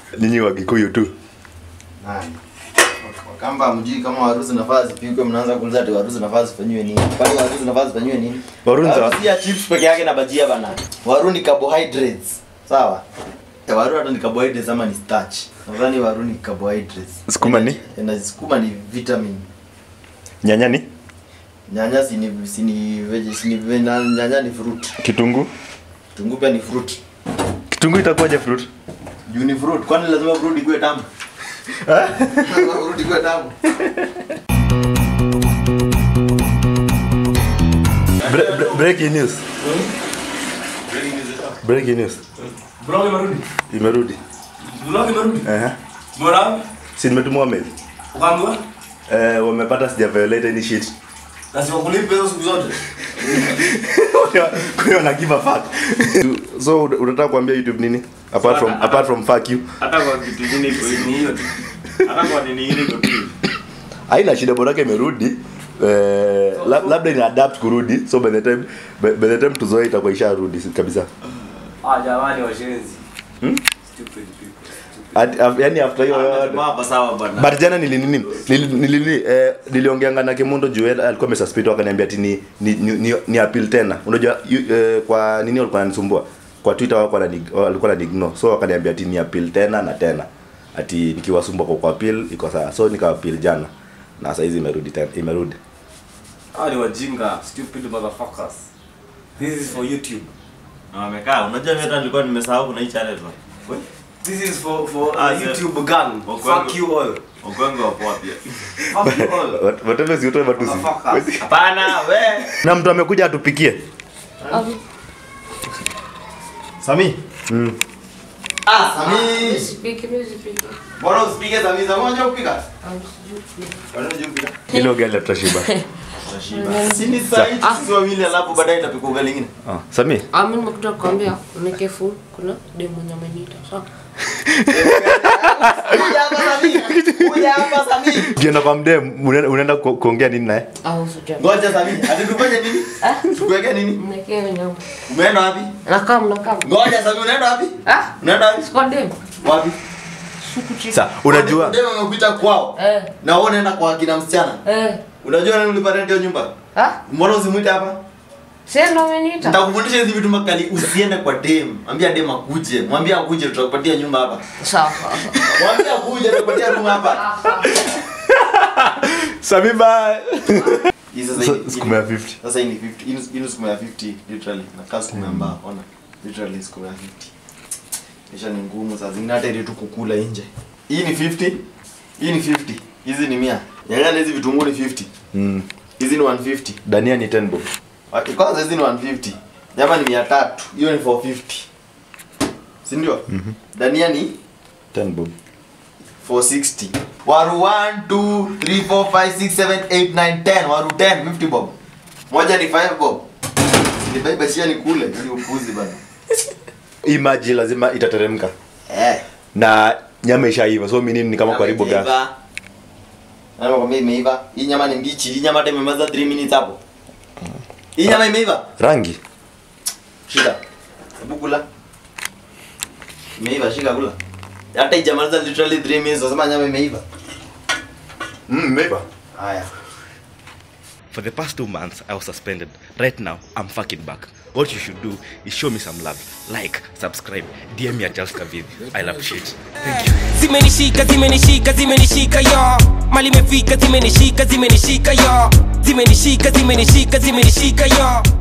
nyinyi wa Gikuyu tu Nani? Wakamba mjui kama warusi nafaa zipikwe, mnaanza kuuliza ati warusi nafaa zifanyiwe nini? Kwani warusi nafaa zifanyiwe nini? Warunza- Warusi ya chips peke yake na bajia bana. Waru ni carbohydrates. Sawa? Eh, waru hata ni carbohydrates ama ni starch. Nadhani waru ni carbohydrates. Sukuma ni? Eh, Na sukuma ni vitamin. nyanya ni Nyanya si ni si ni veg, si ni ve- na- nyanya ni fruit. kitunguu Kitunguu pia ni fruit. kitunguu itakuwaje fruit Juu ni fruit. Kwani lazima fruit ikuwe tamu? Lazima fruit ikuwe tamu. Bre- bre- breaking news breaking news Vlog imerudi. imerudi Vlog imerudi. Ehe. Mbona? si nimetumwa mail Ukaambiwa? eh wamepata sija violate any shit Na siwakulipe hizo siku zote. kwa hiyo na give a fuck so una- unataka kuambia youtube nini apart from apart from fuck you hata kwa kitu ingine iko ni hiyo tu hata kwa nini ingine iko tu haina shida borake imerudi eh, la, labda ina adapt kurudi so by the time by, by the time tuzoe itakuwa isharudi si- kabisa Ah, jamani washenzi. Hmm? Stupid people. At, af, yani after hiyo yote hapa sawa bana but jana nili nini nili, nili, nili eh, niliongeanga na Kimundo juu yeye alikuwa amesuspect akaniambia ati ni ni, ni, ni, ni appeal tena unajua yu- eh, kwa nini walikuwa wananisumbua kwa Twitter wako walikuwa na ignore so akaniambia ati ni appeal tena na tena ati nikiwasumbua kwa kwa appeal iko sawa so nika appeal jana na sasa hizi imerudi tena imerudi Ah, ni wajinga. Stupid motherfuckers. This is for YouTube. na wamekaa unajua mimi hata nilikuwa nimesahau kuna hii channel bana We, This is for for Ah, uh, sir. YouTube gang. Wakwangu. Fuck you all. Ogwengo wapo wapi Fuck you all. What- whatever si utoe matusi Motherfuckers. hapana we na mtu amekuja atupikie Sami. Ah, Sami. Nisipike, nisipike. Bora usipige Sami, Sami unajua kupika? Ah, sijui kupika. Bora unajua kupika? ile ugali tutashiba Si ni saa hii sisi wawili alafu baadaye itapikwa ugali ingine. ah Sami Ah, mimi nimekuja kukwambia unekefu kuna demu mwenye ameniita. Sawa. Kuja hapa Sami. Kuja hapa Sami. ukienda kwa mdem unaenda unaenda ku- kuongea nini naye Au usijali. Ngoja Sami. Ati tufanye nini? Tukuweke nini? Mnekee nyama. Umeenda wapi? Nakaa mnakaa. Ngoja Sami unaenda wapi? Ah, Unaenda wapi? siko demu. Wapi? Shuku chini. sasa unajua Demu amekuita kwao. Eh, Na wewe unaenda kwa kina msichana. eh. Unajua nani ulipa rent hiyo nyumba? Ah, Mbona usimuite hapa? sasa ndo ameniita. Nitakufundisha hizi vitu makali. Usiende kwa dem. Mwambie dem akuje. Mwambie akuje tutakupatia nyumba hapa. Sawa, sawa. sawa. Mwambie akuje tutakupatia room hapa. Ah, sawa. Sami bye Hii sasa hii- hii- sukuma ya 50 Sasa hii ni 50. Hii ni- hii ni sukuma ya 50 literally. Na kaa sukuma ya mbao. Ona. Literally sukuma ya 50. Kisha ni ngumu saa zingine hata ile tu kukula nje. Hii ni 50. Hii ni 50. Hizi ni 100. Nyanya na hizi vitunguu ni 50. mm. Hizi ni 150. dania ni 10 bob Waki- Kwanza hizi ni 150. Nyama ni 300. Hiyo ni 450. Si ndio? Mhm. Dania ni 10 bob 460. Waru 1 2 3 4 5 6 7 8 9 10. Waru 10 50 bob. Moja ni 5 bob. Ni baiba shia ni kule ili upuzi bana. hii maji lazima itateremka Eh. na nyama ishaiva so mimi ni kama karibu gas Imeiva. Nyama kwambia imeiva. Hii nyama ni mbichi. Hii nyama hata imemaliza 3 minutes hapo. Hii nyama imeiva. rangi Shika. Hebu kula. Imeiva, shika kula. Hata ijamaliza literally 3 minutes unasema nyama imeiva. mm, meiva Haya. For the past two months, I was suspended. Right now, I'm fucking back. What you should do is show me some love. Like, subscribe, DM me at Charles Kavid. I love shit. Thank you. zimenishika zimenishika zimenishika yo mali imefika zimenishika zimenishika yo zimenishika zimenishika zimenishika yo